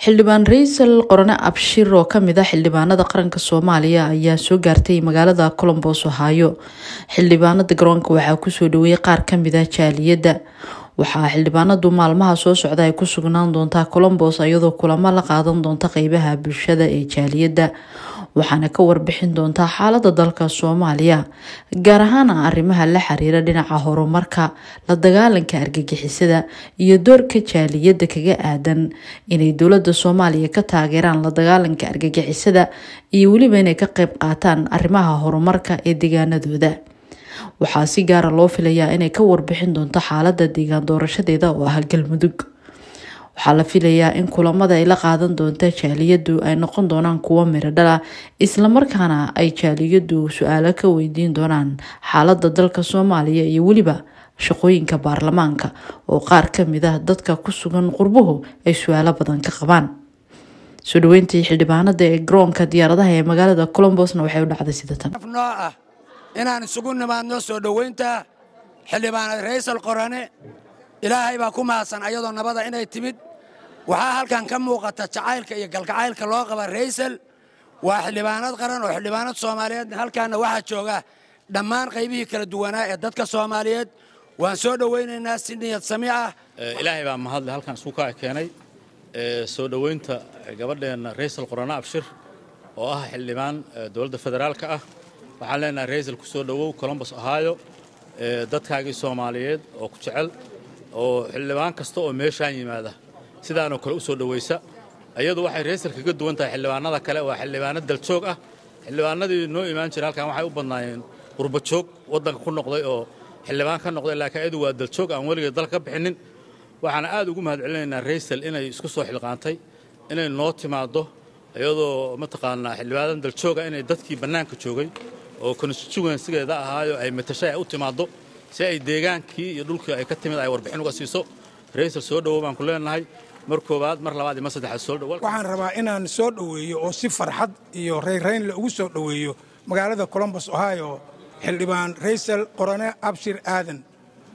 xildhibaan raysal qorane abshir oo kamid ah xildhibaanada qaranka soomaaliya ayaa soo gaartay magaalada colombos ohaayo xildhibaanada garoonka waxaa kusoo dhaweeyay qaar kamid ah jaaliyadda waxaa xildhibaanadu maalmaha soo socda ay ku sugnaan doontaa colombos iyadoo kulamo la qaadan doonta qeybaha bulshada ee jaaliyadda waxaana ka warbixin doontaa xaalada dalka soomaaliya gaar ahaan arrimaha la xiriira dhinaca horumarka la dagaalanka argagixisada iyo doorka jaaliyadda kaga aadan inay dowlada soomaaliya ka taageeraan la dagaalanka argagixisada iyo weliba inay ka qeyb qaataan arrimaha horumarka ee deegaanadooda waxaa si gaara loo filayaa inay ka warbixin doonto xaalada deegaan doorashadeeda oo ah galmudug waxaa la filayaa in kulamada ay la qaadan doonta jaaliyadu ay noqon doonaan kuwo miro dhala islamarkaana ay jaaliyadu su-aalo ka weydiin doonaan xaalada dalka soomaaliya iyo weliba shaqooyinka baarlamaanka oo qaar kamid ah dadka ku sugan qurbuhu ay su-aalo badan ka qabaan soo dhaweyntii xildhibaanada ee garoonka diyaaradaha ee magaalada colombosna waxay u dhacday sida tan inaan isugu nimaadno soo dhowaynta xildhibaanad raysal qorane ilaahay baa ku mahadsan ayadoo nabada inay timid waxaa halkan ka muuqata jacaylka iyo galgacaylka loo qaba raysal waa xildhibaanad qaran oo xildhibaanad soomaaliyeed halkaanna waxaa jooga dhammaan qaybihii kala duwanaa ee dadka soomaaliyeed waan soo dhowaynaynaa si niyad sami ah ilaahay baa mahadle halkan isku kaa keenay soo dhowaynta gabadheenna raysal qorane abshir oo ah xildhibaan dowladda federaalka ah waxaan leenahay raysal ku soo dhowow colombos ohaayo dadkaagii soomaaliyeed oo ku jecel oo xildhibaan kasta oo meeshaan yimaada sidaanoo kale u soo dhowaysa iyadu waxay raysal kaga duwan tahay xildhibaanada kale waa xildhibaano daljoog ah xildhibaanadii noo imaan jira halkan waxay u badnaayeen qurbajoog waddanka ku noqday oo xildhibaan ka noqday laakiin iyadu waa daljoog aan weligeed dalka ka bixinin waxaan aad ugu mahadcelinaynaa raysal inay isku soo xilqaantay inay noo timaaddo iyadoo mataqaanaa xildhibaanan daljooga inay dadkii bannaanka joogay oo constituensigeeda ahaayo ay matashay ay u timaaddo si ay deegaankii iyo dhulkii ay ka timid ay warbixin uga siiso raysal soo dhowow baan ku leenahay mar koowaad mar labaad iyo mar saddexaad soo dhow waxaan rabaa inaan soo dhoweeyo oo si farxad iyo rayraynle ugu soo dhoweeyo magaalada colombos ohio xildhibaan raysal qorane abshir aadan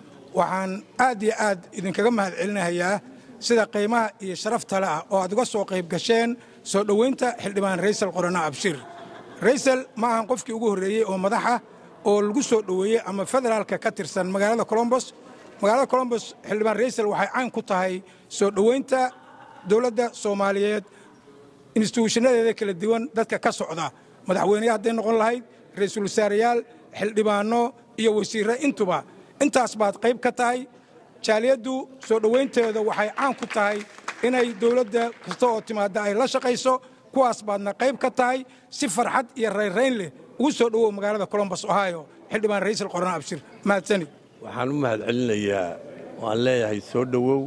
waxaan aad iyo aad idinkaga mahadcelinayaa sida qiimaha iyo sharaftale ah oo aad uga soo qayb gasheen soo dhowaynta xildhibaan raysal qorane abshir raysal ma ahan qofkii ugu horreeyey oo madaxa oo lagu soo dhoweeyey ama federaalka ka tirsan magaalada colombos magaalada colombos xildhibaan raysal waxay caan ku tahay soo dhowaynta dowladda soomaaliyeed instituushanadeeda kala duwan dadka ka socda madaxweyneya hadday noqon lahayd ra'iisul wasaareyaal xildhibaanno iyo wasiirre intuba intaas baad qayb ka tahay jaaliyaddu soo dhowaynteeda waxay caan ku tahay inay dowladda kasta oo timaadda ay la shaqayso kuwaas baadna qayb ka tahay si farxad iyo rayrayn leh ugu soo dhowow magaalada colombos ohio xildhibaan ra'iisul qoraan abshir mahadsanid waxaan u mahadcelinayaa waan leeyahay soo dhowow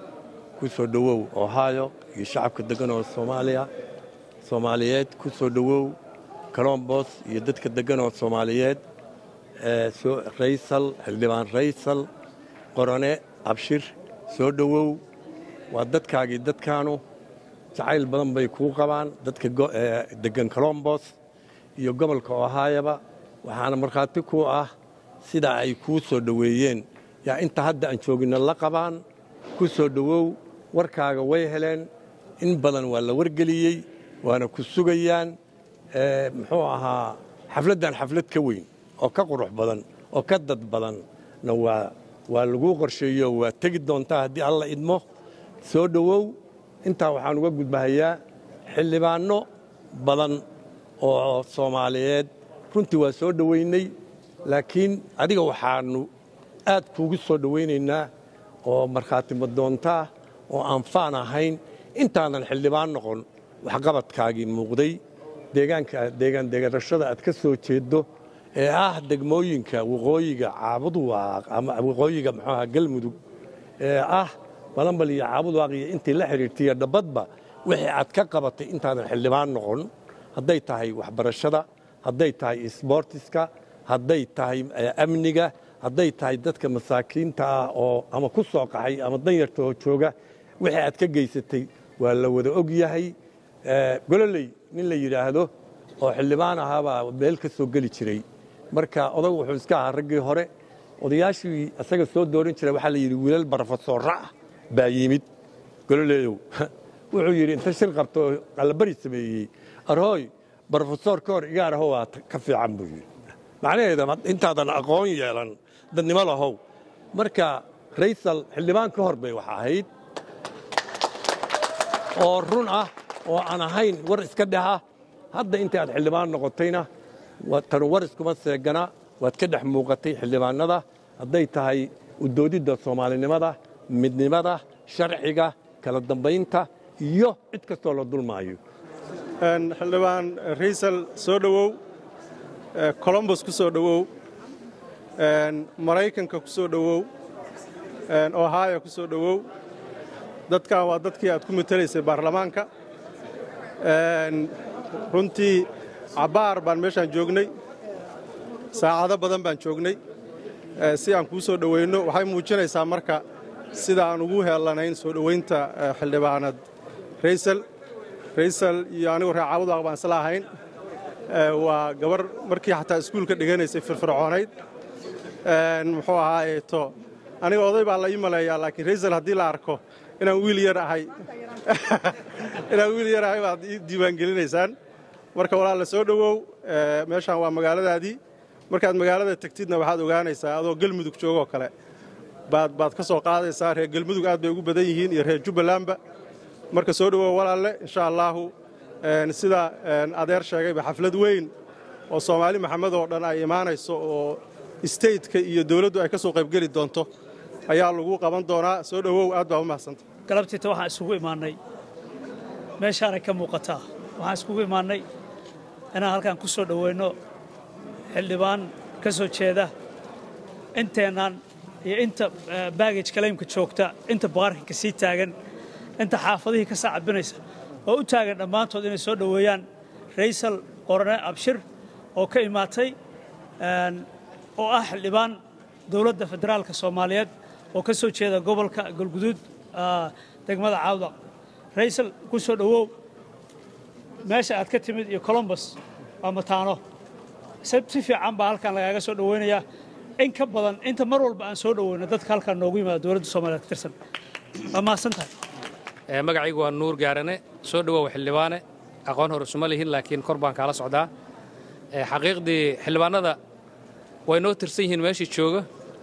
ku soo dhowow ohio iyo shacabka deggan oo soomaaliya soomaaliyeed ku soo dhowow colombos iyo dadka deggan oo soomaaliyeed raysal xildhibaan raysal qorane abshir soo dhowow waa dadkaagii dadkaanu jacayl badan bay kuu qabaan dadka deggan colombos iyo gobolka ohaayaba waxaana markhaati ku ah sida ay kuu soo dhoweeyeen yaa inta hadda aan jooginna la qabaan ku soo dhowow warkaaga way heleen in badan waa la wargeliyey waana ku sugayaan muxuu ahaa xafladdan xaflad ka weyn oo ka qurux badan oo ka dad badanna waa laguu qorsheeyo waa tegi doontaa haddii alla idmo soo dhowow intaa waxaan uga gudbahayaa xildhibaanno badan oo soomaaliyeed runtii waa soo dhowaynay laakiin adiga waxaannu aad kuugu soo dhowaynaynaa oo markhaatimo doontaa oo aan faan ahayn intaadan xildhibaan noqon waxqabadkaagii muuqday deegaanka deegaan deegaanashada aad ka soo jeeddo ee ah degmooyinka waqooyiga caabudwaaq ama waqooyiga muxuuaha galmudug ee ah balambal iyo caabudwaaq iyo intii la xidhiirtaiyo dhabbadba wixii aad ka qabatay intaadan xildhibaan noqon hadday tahay waxbarashada hadday tahay isboortiska hadday tahay amniga hadday tahay dadka masaakiinta ah oo ama ku soo qaxay ama danyarta oo jooga wixii aad ka geysatay waa la wada og yahay gololey nin la yidhaahdo oo xildhibaan ahaabaa meel ka soo geli jiray marka odag wuxuu iska ahaa raggii hore odayaashii isaga soo dooran jiray waxaa la yidhi wiilal barofesoora ah baa yimid gololeeyow wuxuu yidhi inta shir qabto oo allabari sameeyey arhooy brofesor koor igaar ahow aa ka fiican buu yidhi macnaheeda intaadan aqoon yeelan dadnimo lahow marka raysal xildhibaan ka hor bay wax ahayd oo run ah oo aan ahayn war iska dhexa hadda inta aad xildhibaan noqotayna tan war iskuma seegana waad ka dhex muuqatay xildhibaanada hadday tahay udoodidda soomaalinimada midnimada sharciga kala dambaynta iyo cid kastoo la dulmaayo xildhibaan raysal soo dhowow colombos ku soo dhowow maraykanka ku soo dhowow ohio ku soo dhowow dadkan waa dadkii aad ku matelaysay baarlamaanka runtii cabbaar baan meeshaan joognay saacado badan baan joognay si aan kuu soo dhowayno waxay muujinaysaa marka sida aan ugu heellanayn soo dhowaynta xildhibaanad raysal raysal iyo anigu reer caabudaaq baan isla ahayn waa gabar markii xataa iskuulka dhiganaysay firfircoonayd muxuu ahaayeeto aniga oday baa la ii maleeyaa laakiin raysal haddii la arko inaan wiil yar ahay inaan wiil yar ahay baad ii diiwaangelinaysaan marka walaal la soo dhowow meeshaan waa magaaladaadii markaad magaalada tegtidna waxaad ogaanaysaa adoo gelmudug joogoo kale baad baad ka soo qaadaysaa reer gelmudug aad bay ugu badan yihiin iyo reer jubbalandba marka soo dhowow walaalle insha allaahu sida adeer sheegayba xaflad weyn oo soomaali maxamed oo dhan ay imaanayso oo stateka iyo dawladdu ay ka soo qaybgeli doonto ayaa lagu qaban doonaa soo dhowow aad baa u mahadsanta galabtiita waxaan isugu imaannay meeshaanay ka muuqataa waxaan iskugu imaannay inaan halkaan ku soo dhoweynno xildhibaan ka soo jeeda inteennan iyo inta baagaj kalaymka joogta inta baarkinka sii taagan inta xaafadihii ka saacabinaysa oo u taagan dhammaantood inay soo dhoweeyaan raysal qorane abshir oo ka imaatay oo ah xildhibaan dowladda federaalka soomaaliyeed oo ka soo jeeda gobolka galguduud degmada caawdaq raysal ku soo dhowow meesha aad ka timid iyo colombos waa mataano si fiican baa halkaan lagaaga soo dhoweynayaa in ka badan inta mar walba aan soo dhoweyno dadka halkaan noogu yimaada dowladda soomaliyeed ka tirsan waa mahadsan tahay magacaygu waa nuur gaarane soo dhowow xildhibaane aqoon hor isuma lihin laakiin kor baan kaala socdaa xaqiiqdii xildhibaanada way noo tirsan yihiin meeshii jooga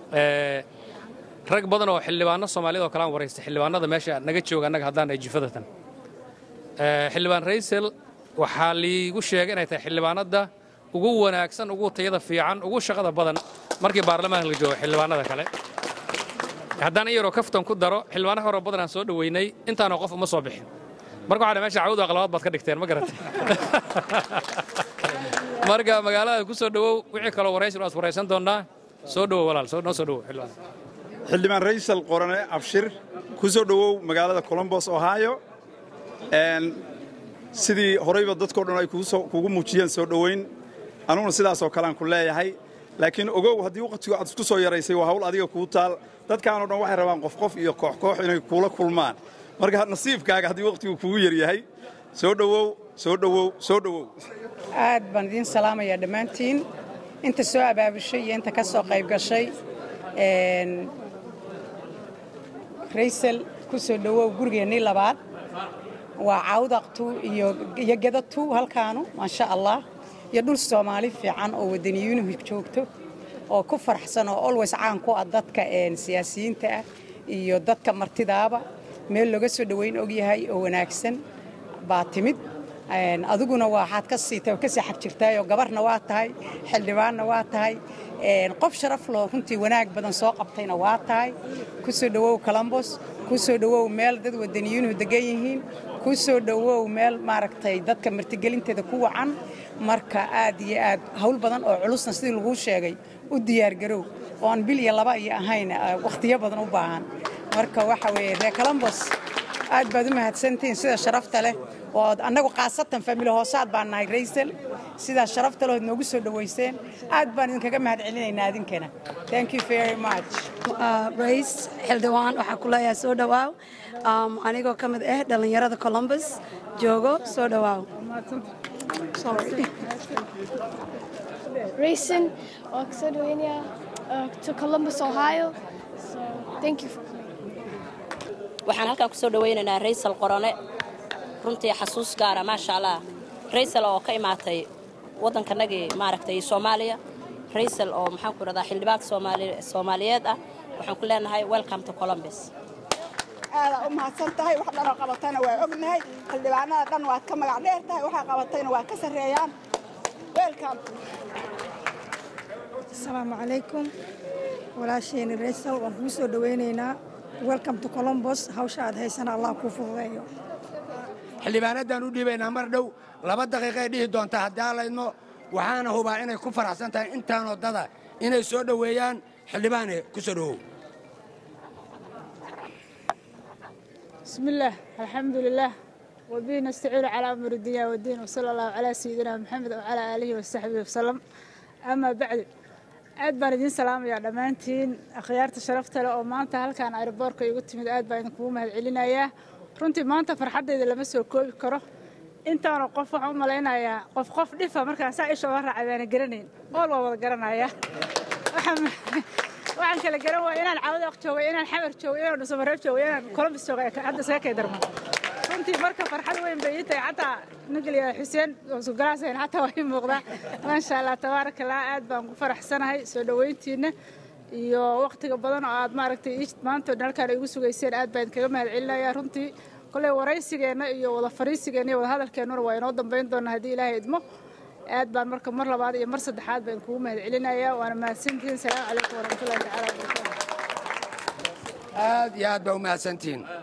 rag badan oo xildhibaano soomaaliyad oo kale aan waraystay xildhibaanada meesha naga jooga annaga haddaan ay jifadatan xildhibaan raysel waxaa liigu sheegay inay tahay xildhibaanadda ugu wanaagsan ugu tayada fiican ugu shaqada badan markii baarlamaanka la joogo xildhibaanada kale haddaan in yaroo kaftan ku daro xildhibaano horoo badan aan soo dhoweynay intaanoo qof uma soo bixin marka waxaa meesha cawdu aqlabaad baad ka dhigteen ma garatay marka magaalada ku soo dhowow wixii kaloo waraysi waad waraysan doonnaa soo dhowow walaal noo soo dhowow xildhibaan xildhibaan raysal qorane abshir ku soo dhowow magaalada colombos ohio sidii horayba dadkao dhan ay kugu muujiyeen soo dhoweyn anuguna sidaasoo kalean ku leeyahay laakiin ogow haddii waqtigu aad isku soo yaraysay waa hawl adiga kuu taal dadkaanoo dhan waxay rabaan qof qof iyo koox koox inay kuula kulmaan marka nasiibkaaga haddii waqtigu kugu yaryahay soo dhowow soo dhowow soo dhowow aad baan idiin salaamayaa dhammaantiin inta soo abaabushay iyo inta ka soo qayb gashay raysal ku soo dhowow gurigeennii labaad waa cawdaqtu iyo gedatu halkaanu maasha allah iyo dhul soomaali fiican oo wadaniyuunuhu joogto oo ku faraxsan oo olways caan ku ah dadka siyaasiyiinta ah iyo dadka martidaaba meel looga soo dhoweyn ogyahay oo wanaagsan baa timid adiguna waxaad ka siitay ka sii xag jirtaayoo gabarna waa tahay xildhibaanna waa tahay qof sharaf loo runtii wanaag badan soo qabtayna waa tahay ku soo dhowow colombos ku soo dhowow meel dad wadaniyuunuhu degan yihiin ku soo dhowow meel maaragtay dadka martigelinteeda ku wacan marka aad iyo aad hawl badan oo culusna sidii laguu sheegay u diyaargarow oo aan bil iyo laba iyo ahayn wakhtiyo badan u baahan marka waxa weeye reer colombos aad baad u mahadsantihiin sida sharafta leh oo annagu khaasatan famili hoosaad baan nahay raysal sidaa sharafta lehood noogu soo dhowayseen aad baan idinkaga mahad celinaynaa idinkana thank you very much rays xildhibaan waxaa ku leeyahay soo dhowaaw anigoo ka mid ah dhallinyarada colombus joogo soo dhowaaw Racing, uh, Pennsylvania, uh, to Columbus, Ohio. So thank you. For waxaan halkaan ku soo dhowaynaynaa raysal qorone runtii xasuus gaara maasha allah raysal oo ka imaatay waddankanagii maaragtay soomaaliya raysal oo maxaan ku idhahdaa xildhibaanka soomaaliyeed ah waxaan ku leenahay welcome to columbus aadaa u mahadsan tahay wax dhanoo qabatayna waa ognahay xildhibaanada dhan waad ka magac dheer tahay waxaa qabatayna waa ka sarreeyaan welcome asalaamu calaykum walaasheeni raysal waan kuu soo dhowaynaynaa welcome to colombos hawsha aad haysana allah kuu fududeeyo xildhibaanaddaan u dhiibaynaa mar dhow laba daqiiqay dhihi doontaa haddii aalaydmo waxaana hubaa inay ku faraxsan tahay intaanoo dada inay soo dhoweeyaan xildhibaane ku soo dhowow بسم الله الحمد لله وبه نستعين على أمر الدنيا والدين وصلى الله على سيدنا محمد وعلى آله وصحبه وسلم أما بعد aad baan idiin salaamayaa dhammaantiin akhyaarta sharafta leh oo maanta halkaan aeroboorka igu timid aad baan idinkugu mahadcelinayaa runtii maanta farxaddayda lama soo koobi karo intaanu qof waxaan u malaynayaa qof qof dhifa markaan saa isha oga raacay baana garanayn ool waa wada garanayaa waxaan kala garan waaya inaan cawdaq joogay inaan xamar joogay inaan dhusamareeb joogay inaan columbus joogay hadda isaga kay darmo runtii marka farxad weyn bay ii tahay xataa nageliya xuseen sugalaaseen xataa waa ii muuqdaa maasha allah tabaaraka allah aad baan ku faraxsanahay soo dhoweyntiina iyo waqtiga badan oo aad maaragtay maanta halkaan igu sugayseen aad baan kaga mahadcelinayaa runtii koley waraysigeenna iyo wada fariisigeenna iyo wada hadalkeennuna waa inoo dambayn doonaa haddii ilaahay idmo aad baan marka mar labaad iyo mar saddexaad baan kugu mahadcelinayaa waana mahadsantihiin salaamu calaykum waraxmatullahi tacaala wabarakaatu aad iyo aad baa u mahadsantihiin